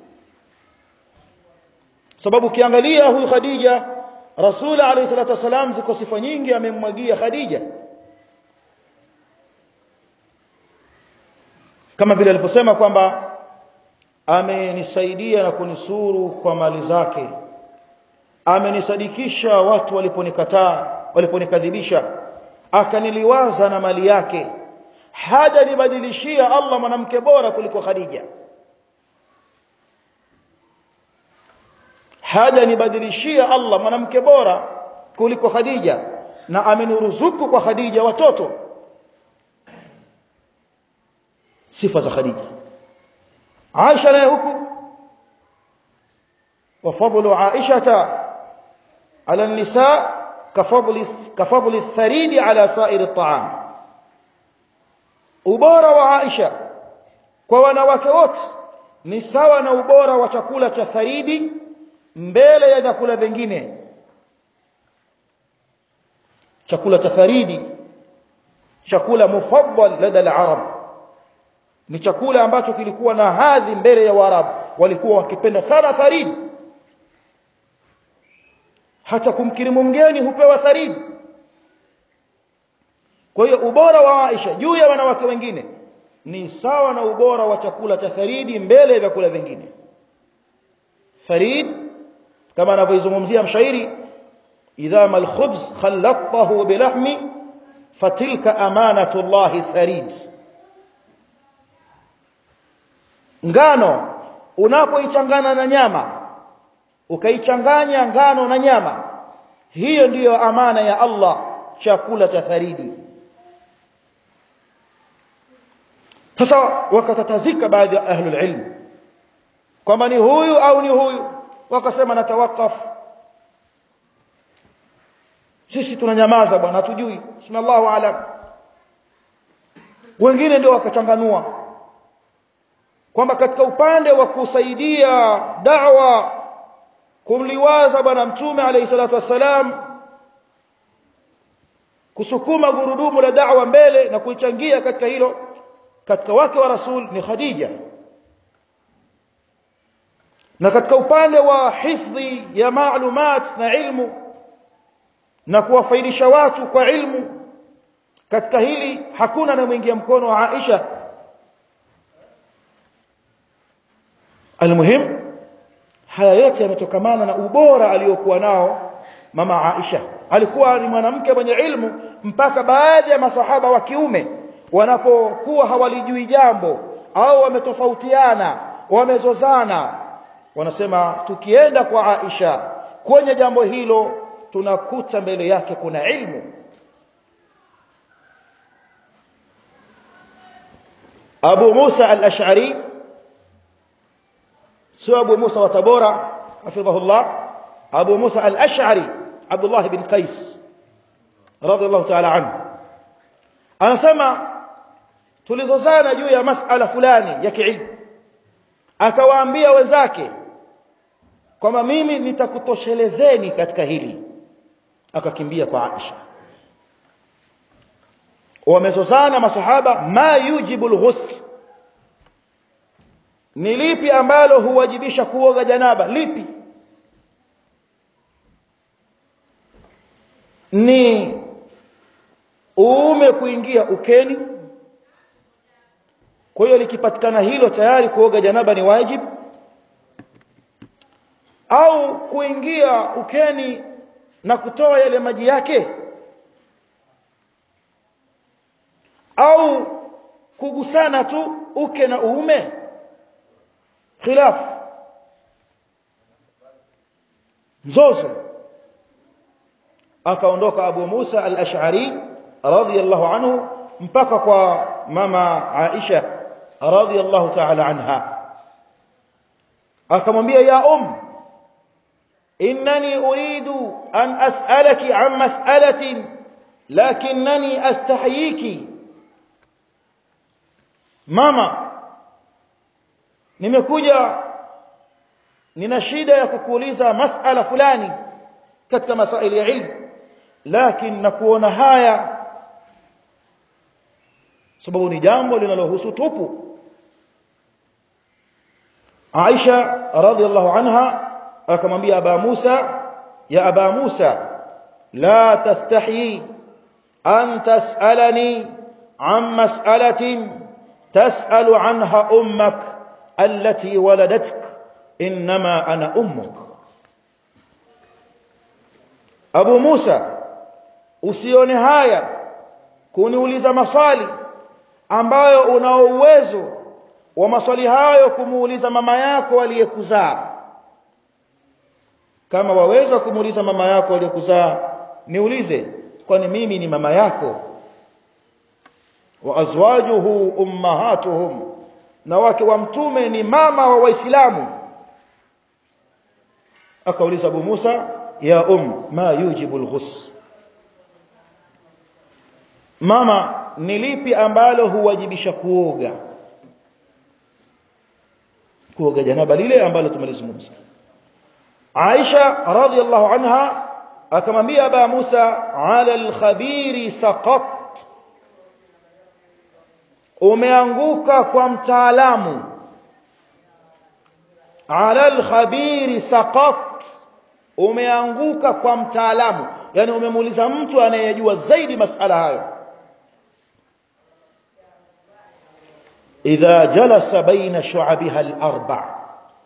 sababu ukiangalia huyu Khadija Rasul alayhi salatu wasalam ziko sifa nyingi amemmwagia Khadija kama vile alivyosema kwamba amenisaidia na kunisuru kwa mali zake amenisadikisha watu waliponikataa waliponikadhibisha akaniliwaza na mali yake haja nibadilishia Allah mwanamke bora kuliko Khadija haja nibadilishia Allah mwanamke bora kuliko Khadija na ameniruzuku kwa Khadija watoto sifa za Khadija Aisha naye huku وفضل عائشة على النساء كفضل كفضل الثريد على سائر الطعام ubora wa Aisha kwa wanawake wote ni sawa na ubora wa chakula cha tharidi mbele ya vyakula vingine chakula cha tharidi chakula mufaddal lada al-arab ni chakula ambacho kilikuwa na hadhi mbele ya Waarabu walikuwa wakipenda sana tharidi hata kumkirimu mgeni hupewa tharidi kwa hiyo ubora wa Aisha juu ya wanawake wengine ni sawa na ubora wa chakula cha tharidi mbele ya vyakula vingine tharid kama anavyozungumzia mshairi idha mal khubz khalatahu bilahmi fatilka amanatu Allah tharid ngano unapoichanganya na nyama ukaichanganya ngano na nyama hiyo ndiyo amana ya Allah chakula cha tharidi sasa wakatatazika baadhi ya ahlul ilm kwamba ni huyu au ni huyu wakasema natawakaf sisi tunanyamaza bwana hatujui sunallahu alam wengine ndio wakachanganua kwamba katika upande wa kusaidia da'wa kumliwaza bwana mtume alayhi salatu wassalam kusukuma gurudumu la da'wa mbele na kuichangia katika hilo katika wake wa rasul ni Khadija na katika upande wa hifdhi ya maalumat na ilmu na kuwafaidisha watu kwa ilmu katika hili hakuna anayemwingia mkono wa Aisha almuhim haya yote yametokamana na ubora aliyokuwa nao mama Aisha alikuwa ni mwanamke mwenye ilmu mpaka baadhi ya masahaba wa kiume wanapokuwa hawalijui jambo au wametofautiana wamezozana wanasema tukienda kwa Aisha kwenye jambo hilo tunakuta mbele yake kuna ilmu Abu Musa al-Ash'ari sio Abu Musa wa Tabora hafidhahullah Abu Musa al-Ash'ari Abdullah bin Qais radiyallahu ta'ala anhu anasema tulizozana juu ya masala fulani ya kiilmu akawaambia wenzake kwamba mimi nitakutoshelezeni katika hili akakimbia kwa Aisha wamezozana masahaba ma yujibu alghusl ni lipi ambalo huwajibisha kuoga janaba lipi ni uume kuingia ukeni kwa hiyo likipatikana hilo tayari kuoga janaba ni wajibu au kuingia ukeni na kutoa yale maji yake au kugusana tu uke na uume khilaf mzozo akaondoka Abu Musa al-Ash'ari radiyallahu anhu mpaka kwa mama Aisha radiyallahu ta'ala anha akamwambia ya um innani uridu an as'alaki an mas'alatin lakinnani astahyiki mama nimekuja nina shida ya kukuuliza mas'ala fulani katika masaili ya ilmu lakini nakuona haya sababu ni jambo linalohusu tupu Aisha radhiallahu anha akamwambia Aba Musa ya Aba Musa la tastahi an tas'alani an mas'alatin tas'alu anha ummak allati waladatka inma ana ummuk Abu Musa usione haya kuniuliza maswali ambayo una uwezo wa maswali hayo kumuuliza mama yako aliyekuzaa kama waweza kumuuliza mama yako aliyekuzaa niulize kwani mimi ni mama yako wa azwajuhu ummahatuhum na wake wa mtume ni mama wa waislamu akauliza Abu Musa ya um ma yujibu alghus mama ni lipi ambalo huwajibisha kuoga kuoga janaba lile ambalo tumelizungumza Aisha radhiallahu anha akamwambia Aba Musa ala al-khabiri saqat umeanguka kwa mtaalamu ala al-khabiri saqat umeanguka kwa mtaalamu yani umemuuliza mtu anayejua zaidi masala hayo إذا جلس بين شعبها الأربع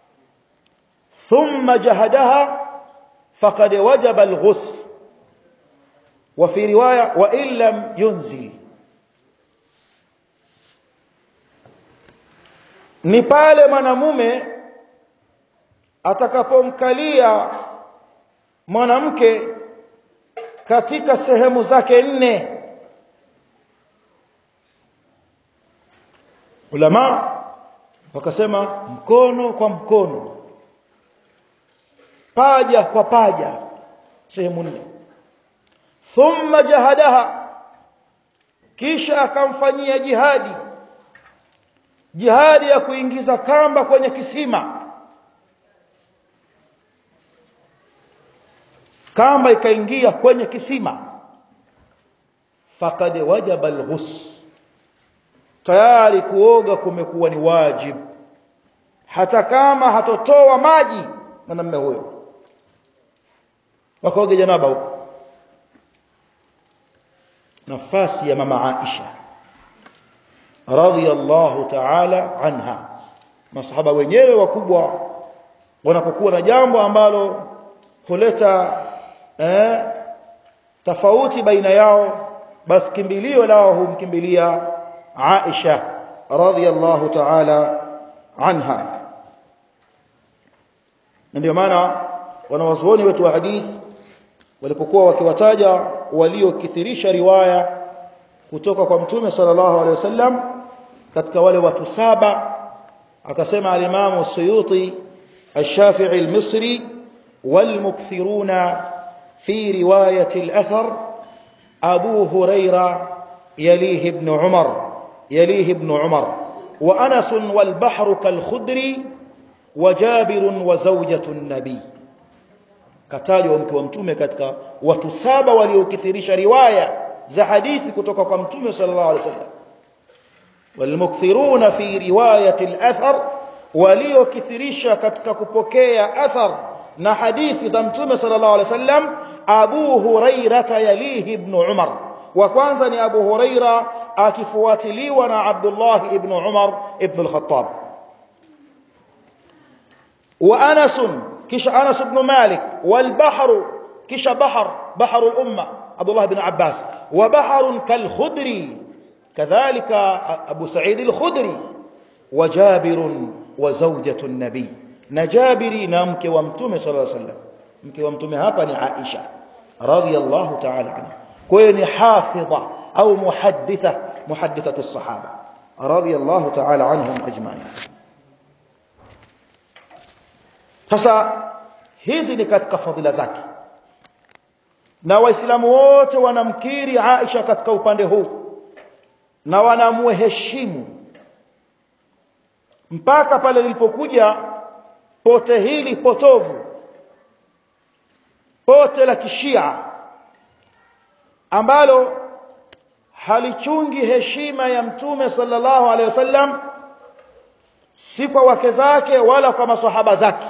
ثم جهدها فقد وجب الغسل وفي رواية وإن لم ينزل ni pale mwanamume atakapomkalia mwanamke katika sehemu zake nne ulama wakasema mkono kwa mkono paja kwa paja sehemu nne thumma jahadaha kisha akamfanyia jihadi jihadi ya kuingiza kamba kwenye kisima kamba ikaingia kwenye kisima faqad wajaba alghus tayari kuoga kumekuwa ni wajib hata kama hatotoa maji mwanamume huyo wakaoge janaba huko nafasi ya mama Aisha radhiyallahu ta'ala anha masahaba wenyewe wakubwa wanapokuwa na jambo ambalo huleta eh, tofauti baina yao basi kimbilio lao humkimbilia Aisha radhiyallahu ta'ala anha ndio maana wanawazuoni wetu wa hadithi walipokuwa wakiwataja waliokithirisha riwaya kutoka kwa mtume sallallahu alaihi wasallam katika wale watu saba akasema al-Imam Suyuti الشافعي المصري والمكثرون في رواية الأثر أبو هريرة يليه ابن عمر يليه ابن عمر وأنس والبحر كالخدر وجابر وزوجة النبي katajwa mke wa mtume katika watu saba waliokithirisha riwaya za hadithi kutoka kwa mtume sallallahu alaihi wasallam walmukthiruna fi riwayati al-athar waliokithirisha katika kupokea athar na hadithi za mtume sallallahu alaihi wasallam Abu Huraira yalihi ibn Umar wa kwanza ni Abu Huraira akifuatiliwa na Abdullah ibn Umar ibn al-Khattab wa Anas kisha Anas ibn Malik wal bahru kisha bahr bahr al-umma Abdullah ibn Abbas wa bahr kal-Khudri kadhalika Abu Sa'id al-Khudri wa Jabir wa zawjatu an-nabi na Jabiri na mke wa mtume sallallahu alaihi wasallam mke wa mtume hapa ni Aisha radhiyallahu ta'ala anha kwa hiyo ni hafidha au muhadditha muhaddithatu as-sahaba radhiyallahu ta'ala anhum ajma'in sasa hizi ni katika fadhila zake na waislamu wote wanamkiri Aisha katika upande huu na wanamuheshimu mpaka pale lilipokuja pote hili potovu pote la kishia ambalo halichungi heshima ya mtume sallallahu alaihi wasallam si kwa wake zake wala kwa maswahaba zake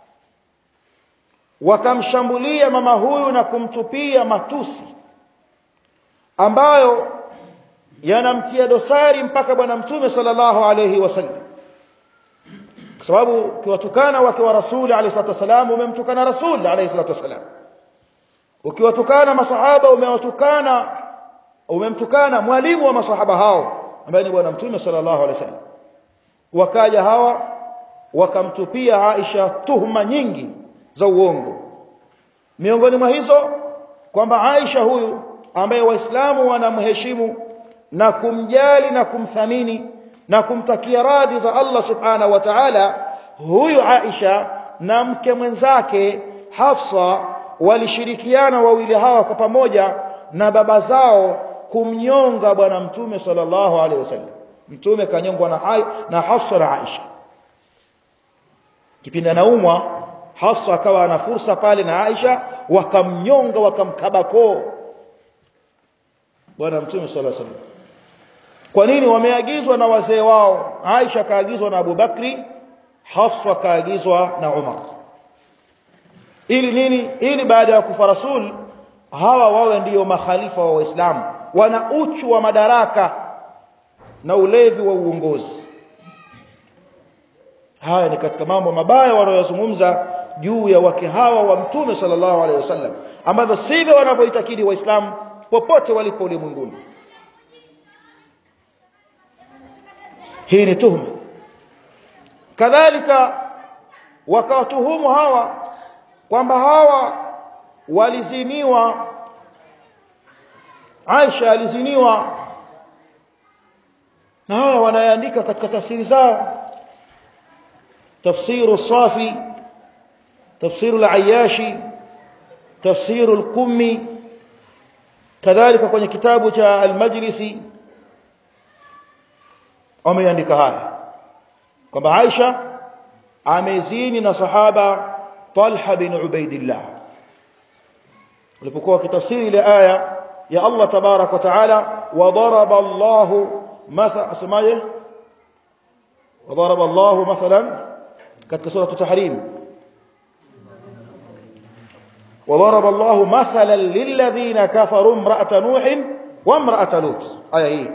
wakamshambulia mama huyu na kumtupia matusi ambayo yanamtia dosari mpaka bwana mtume sallallahu alaihi wasallam kwa sababu ukiwatukana wake wa rasuli alayhi salatu wasalam umemtukana rasuli alayhi salatu wasalam ukiwatukana masahaba umewatukana umemtukana mwalimu wa masahaba hao ambaye ni bwana mtume sallallahu alayhi wasallam wakaja hawa wakamtupia Aisha tuhuma nyingi za uongo miongoni mwa hizo kwamba Aisha huyu ambaye waislamu wanamheshimu na kumjali na kumthamini na kumtakia radhi za Allah subhanahu wa ta'ala huyu Aisha na mke mwenzake Hafsa walishirikiana wawili hawa kwa pamoja na baba zao kumnyonga bwana mtume sallallahu alaihi wasallam mtume kanyongwa na hai, na Hafsa na Aisha kipindi anaumwa Hafsa akawa ana fursa pale na Aisha wakamnyonga wakamkabako bwana mtume sallallahu alaihi wasallam kwa nini wameagizwa na wazee wao Aisha kaagizwa na Abu Bakri Hafsa kaagizwa na Umar ili nini ili baada ya kufa rasul hawa wawe ndiyo makhalifa wa waislamu wana uchu wa madaraka na ulevi wa uongozi haya ni katika mambo mabaya wanayozungumza juu ya wake hawa wa mtume sallallahu alaihi wasallam ambavyo sivyo wanavyoitakidi waislamu popote walipo ulimwenguni hii ni tuhuma kadhalika wakawatuhumu hawa kwamba hawa waliziniwa Aisha aliziniwa na hawa wanaandika katika tafsiri zao tafsiru safi tafsiru al-ayashi tafsiru al-qummi kadhalika kwenye kitabu cha al-majlisi wameandika haya kwamba Aisha amezini na sahaba Talha bin Ubaidillah ulipokuwa kitafsiri ile aya ya Allah tabarak wa taala wadaraba Allahu matha asemaje wadaraba Allahu mathalan katika sura at-tahrim وضرب الله مثلا للذين كفروا امرأة نوح وامرأة لوط aya hii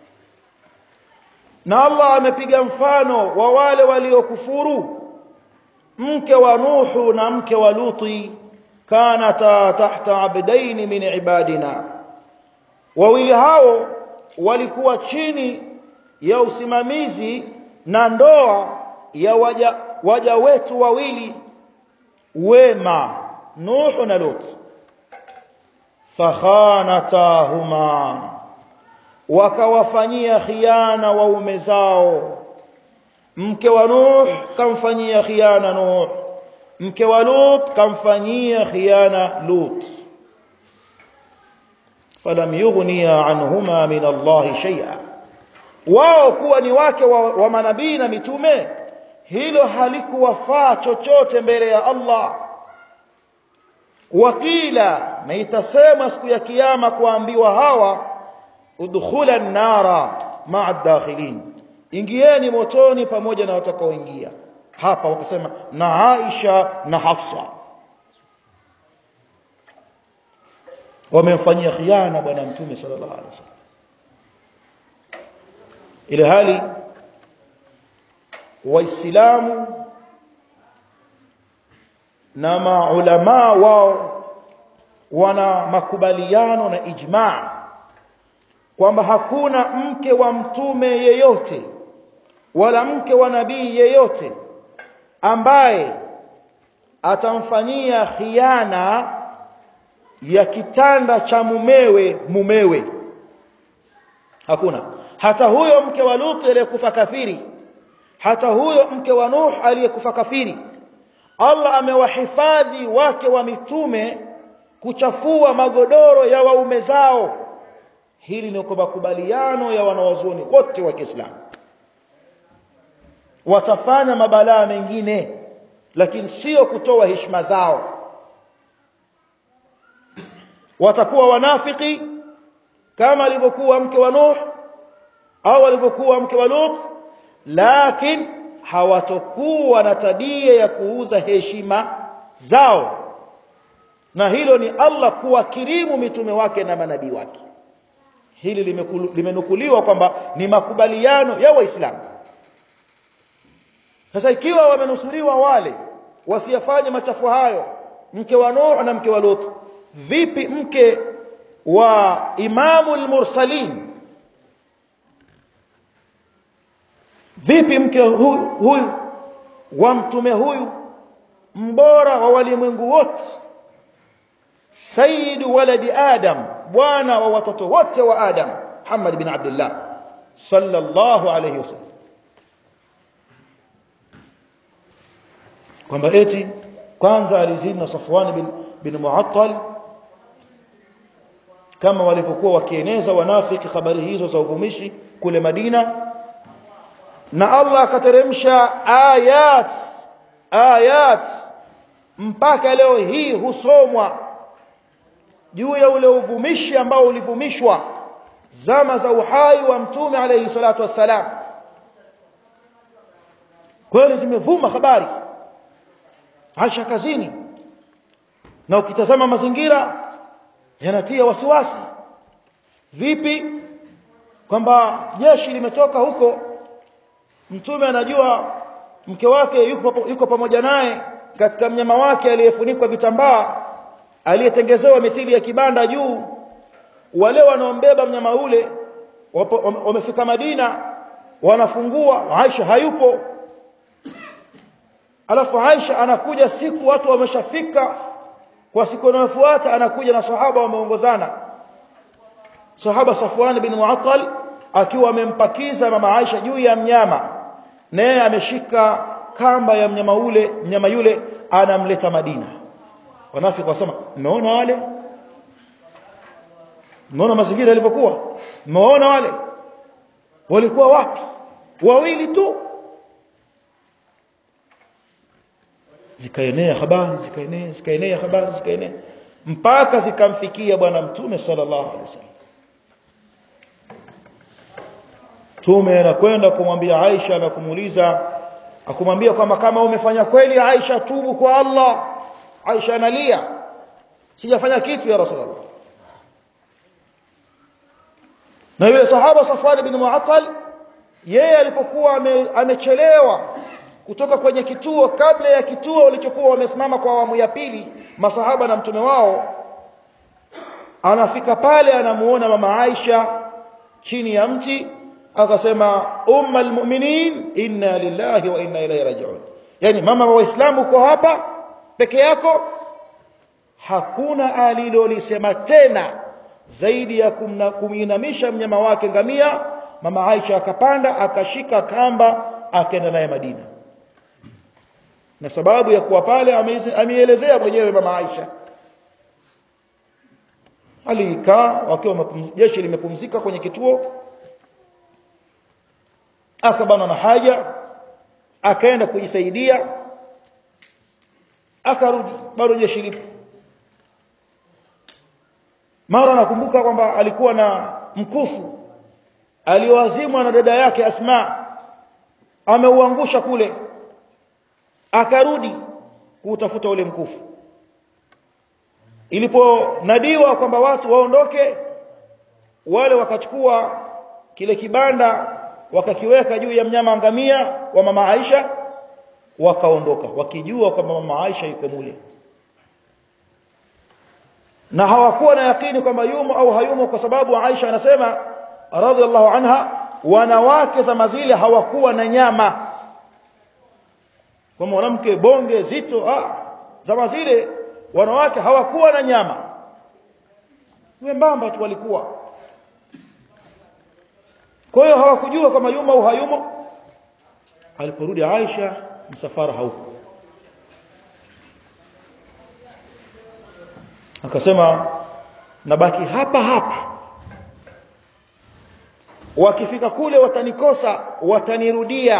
na Allah amepiga mfano wa wale waliokufuru mke wa Nuhu na mke wa Luti kanata tahta abdaini min ibadina wawili hao walikuwa chini ya usimamizi na ndoa ya waja, waja wetu wawili wema Nuhu na Lut fakhanatahuma wakawafanyia khiana waume zao mke wa Nuh kamfanyia khiana Nuh mke wa Lut kamfanyia khiana Lut falam yughniya anhuma min Allah shay'a wao kuwa ni wake wa, wa manabii na mitume hilo halikuwafaa chochote mbele ya Allah wakila na itasema siku ya kiyama kuambiwa hawa udkhula nara ma'a dakhilin ingieni motoni pamoja na watakaoingia hapa wakasema na Aisha na Hafsa wamemfanyia khiana bwana mtume sallallahu alaihi wasallam ile hali waislamu na maulama wao wana makubaliano na ijmaa kwamba hakuna mke wa mtume yeyote wala mke wa nabii yeyote ambaye atamfanyia khiana ya kitanda cha mumewe mumewe hakuna hata huyo mke wa Lut aliyekufa kafiri hata huyo mke wa Nuh aliyekufa kafiri Allah amewahifadhi wake wa mitume kuchafua magodoro ya waume zao hili ni kwa makubaliano ya wanawazuoni wote wa Kiislamu watafanya mabalaa mengine lakini sio kutoa heshima zao watakuwa wanafiki kama alivyokuwa mke wa Nuh au alivyokuwa mke wa Lut lakini hawatokuwa na tabia ya kuuza heshima zao na hilo ni Allah kuwakirimu mitume wake na manabii wake hili limenukuliwa kwamba ni makubaliano ya waislamu sasa ikiwa wamenusuriwa wale wasiyafanye machafu hayo mke wa Nuh na mke wa Lut vipi mke wa imamu al-mursalin vipi mke huyu, huyu wa mtume huyu mbora wa walimwengu wote sayyidu waladi adam bwana wa watoto wote wa adam Muhammad bin Abdullah sallallahu alayhi wasallam kwamba eti kwanza alizini na Safwan bin, bin Mu'attal kama walivyokuwa wakieneza wanafiki habari hizo za uvumishi kule Madina na Allah akateremsha ayat ayat mpaka leo hii husomwa juu ya ule uvumishi ambao ulivumishwa zama za uhai wa mtume alayhi salatu wassalam kweli zimevuma habari Aisha kazini na ukitazama mazingira yanatia wasiwasi vipi kwamba jeshi limetoka huko mtume anajua mke wake yuko, yuko pamoja naye katika mnyama wake aliyefunikwa vitambaa aliyetengezewa mithili ya kibanda juu wale wanaombeba mnyama ule wamefika Madina wanafungua Aisha hayupo alafu Aisha anakuja siku watu wameshafika kwa siku inayofuata anakuja na sahaba wameongozana sahaba Safwan bin Mu'attal akiwa amempakiza mama Aisha juu ya mnyama naye ameshika kamba ya mnyama ule mnyama yule anamleta Madina wanafiki wasema mmeona wale mmeona mazingira yalivyokuwa mmeona wale walikuwa wapi wawili tu zikaenea habari zikaenea zikaenea habari zikaenea mpaka zikamfikia bwana mtume sallallahu alaihi wasallam Mtume anakwenda kumwambia Aisha na kumuuliza akumwambia kwamba kama umefanya kweli Aisha tubu kwa Allah Aisha analia sijafanya kitu ya Rasulullah na yule sahaba Safwan bin Mu'attal yeye alipokuwa amechelewa kutoka kwenye kituo kabla ya kituo walichokuwa wamesimama kwa awamu ya pili masahaba na mtume wao anafika pale anamuona mama Aisha chini ya mti akasema umma almu'minin inna lillahi wa inna ilayhi raji'un yani mama wa waislamu uko hapa peke yako hakuna alilolisema tena zaidi ya kuminamisha mnyama wake ngamia mama Aisha akapanda akashika kamba akaenda naye Madina na sababu ya kuwa pale ameelezea mwenyewe mama Aisha alikaa wakiwa jeshi limepumzika kwenye kituo akabana na haja akaenda kujisaidia akarudi bado jeshi lipo mara nakumbuka kwamba alikuwa na mkufu alioazimwa na dada yake Asma ameuangusha kule akarudi kuutafuta ule mkufu iliponadiwa kwamba watu waondoke wale wakachukua kile kibanda wakakiweka juu ya mnyama ngamia wa mama Aisha wakaondoka wakijua kwamba mama Aisha yuko mule na hawakuwa na yakini kwamba yumo au hayumo kwa sababu Aisha anasema radhiallahu anha wanawake za mazile hawakuwa na nyama kwa mwanamke bonge zito ah zama zile wanawake hawakuwa na nyama wembamba tu walikuwa kwa hiyo hawakujua kama yumo au hayumo aliporudi Aisha msafara hauko akasema nabaki hapa hapa wakifika kule watanikosa watanirudia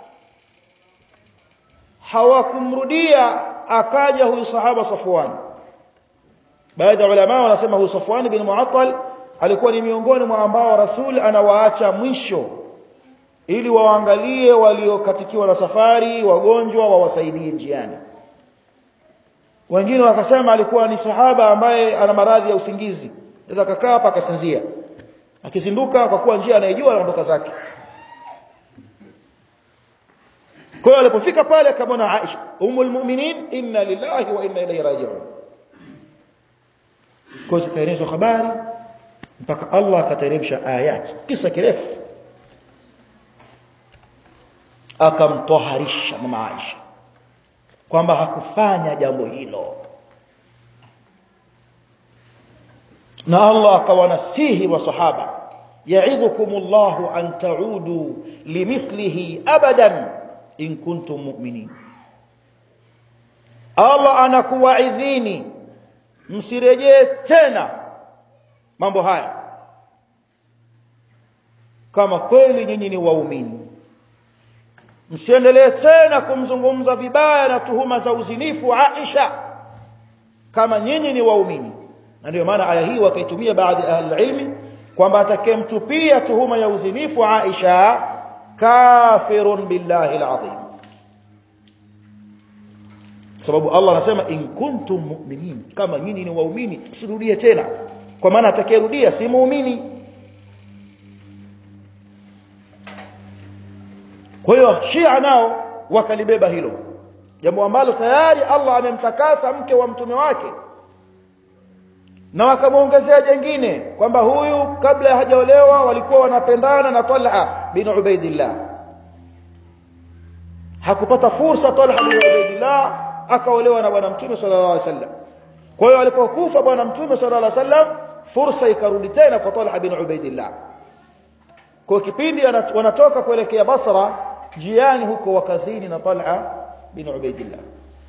hawakumrudia akaja huyu sahaba Safwan baadhi ya ulama wanasema huyu Safwan bin Mu'attal alikuwa ni miongoni mwa ambao Rasul anawaacha mwisho ili waangalie waliokatikiwa na safari wagonjwa wawasaidie njiani wengine wakasema alikuwa ni sahaba ambaye ana maradhi ya usingizi anaweza kakaa hapa akasinzia akizinduka kwa kuwa njia anayejua anaondoka zake kwa hiyo alipofika pale akamwona Aisha umul mu'minin inna lillahi wa inna ilayhi raji'un kwa zikaelezwa habari mpaka Allah akateremsha ayat kisa kirefu akamtoharisha mama Aisha kwamba hakufanya jambo hilo na Allah akawanasihi wasahaba ya'idhukumullahu an ta'udu limithlihi abadan in kuntum mu'minin Allah anakuwaidhini msirejee tena mambo haya kama kweli nyinyi ni waumini msiendelee tena kumzungumza vibaya na tuhuma za uzinifu Aisha kama nyinyi ni waumini na ndio maana aya hii wakaitumia baadhi ya ahli ilmi kwamba atakayemtupia tuhuma ya uzinifu Aisha kafirun billahi alazim sababu Allah anasema in kuntum mu'minin kama nyinyi ni waumini msirudie tena kwa maana atakayerudia si muumini kwa hiyo Shia nao wakalibeba hilo jambo ambalo tayari Allah amemtakasa mke wa mtume wake na wakamwongezea jengine kwamba huyu kabla hajaolewa walikuwa wanapendana na Talha bin Ubaidillah hakupata fursa Talha bin Ubaidillah akaolewa na bwana mtume sallallahu alaihi wasallam kwa hiyo alipokufa bwana mtume sallallahu alaihi wasallam fursa ikarudi tena kwa Talha bin Ubaidillah kwa kipindi wanatoka kuelekea Basra jiani huko wakazini na Talha bin Ubaidillah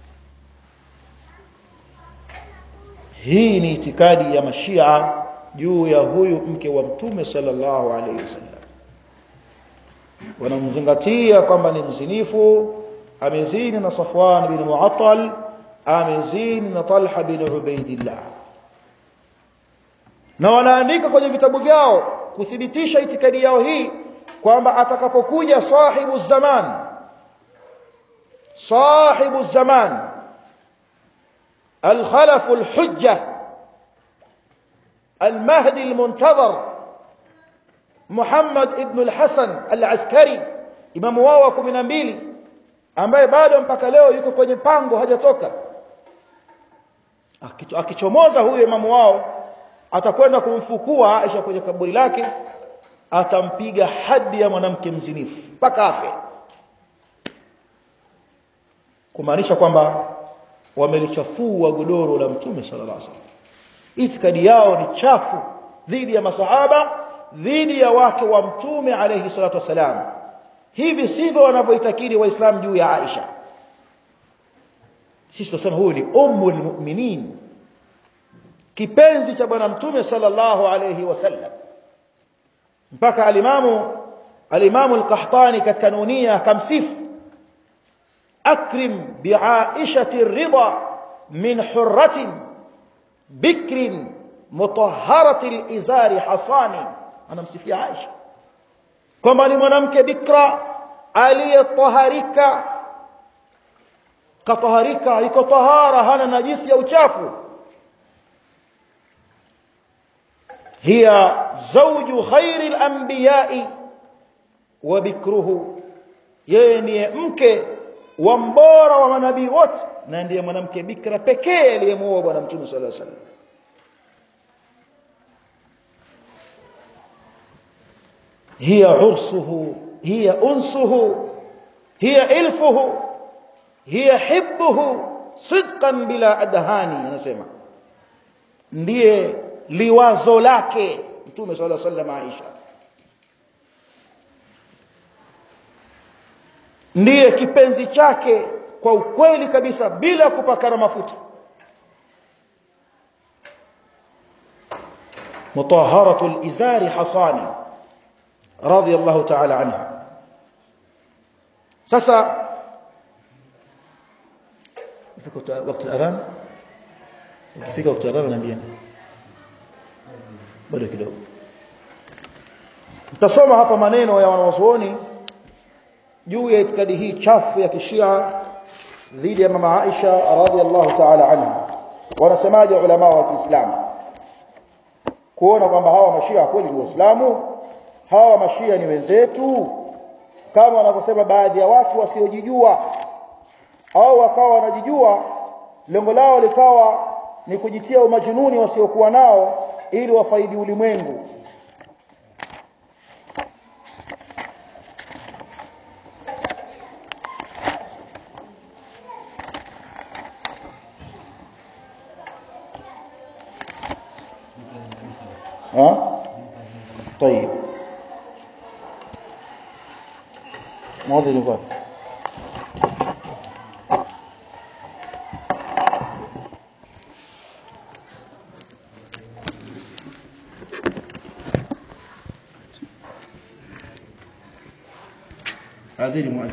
hii ni itikadi ya mashia juu ya huyu mke wa mtume sallallahu alaihi wasallam wanamzingatia kwamba ni mzinifu amezini na Safwan bin Mu'attal amezini na Talha bin Ubaidillah na wanaandika kwenye vitabu vyao kuthibitisha itikadi yao hii kwamba atakapokuja sahibu zaman sahibu zaman الخلف الحجة المهدي المنتظر محمد ابن الحسن العسكري imamu wao wa 12 ambaye bado mpaka leo yuko kwenye pango hajatoka akichomoza huyo imamu wao atakwenda kumfukua Aisha kwenye kaburi lake atampiga hadi ya mwanamke mzinifu mpaka afe kumaanisha kwamba wamelichafua godoro la mtume sallallahu alaihi wasallam itikadi yao ni chafu dhidi ya masahaba dhidi ya wake wa mtume alayhi salatu wasalam hivi sivyo wanavyoitakidi waislamu juu ya Aisha sisi tunasema huyu ni ummul mu'minin kipenzi cha bwana mtume sallallahu alayhi wasallam mpaka alimamu alimamu al-Qahtani katika nunia akamsifu akrim bi'aishati ridha min hurratin bikrin mutahharati al-izari hasani anamsifia Aisha kwamba ni mwanamke bikra aliyetaharika kataharika iko tahara hana najisi ya uchafu hiya zawju khairil anbiya'i wa bikruhu yeye ndiye mke wa mbora wa manabii wote na ndiye mwanamke bikra pekee aliyemuoa bwana mtume sallallahu alaihi wasallam هي عرسه هي أنسه هي إلفه هي حبه صدقا بلا أدهاني anasema ndiye liwazo lake mtume صلى الله عليه وسلم Aisha ndiye kipenzi chake kwa ukweli kabisa bila kupakana mafuta mutahharatul izari hasani رضي الله تعالى عنها sasa ifika wakati adhan ukifika wakati adhan naambia bado kidogo tutasoma hapa maneno ya wanawazuoni juu ya itikadi hii chafu ya kishia dhidi ya mama Aisha radhiallahu ta'ala anha wanasemaje ulama wa Kiislamu kuona kwamba hawa mashia kweli ni waislamu hawa mashia ni wenzetu kama wanavyosema baadhi ya watu wasiojijua au wakawa wanajijua lengo lao likawa ni kujitia umajununi wasiokuwa nao ili wafaidi ulimwengu ها طيب ماضي نقول هذه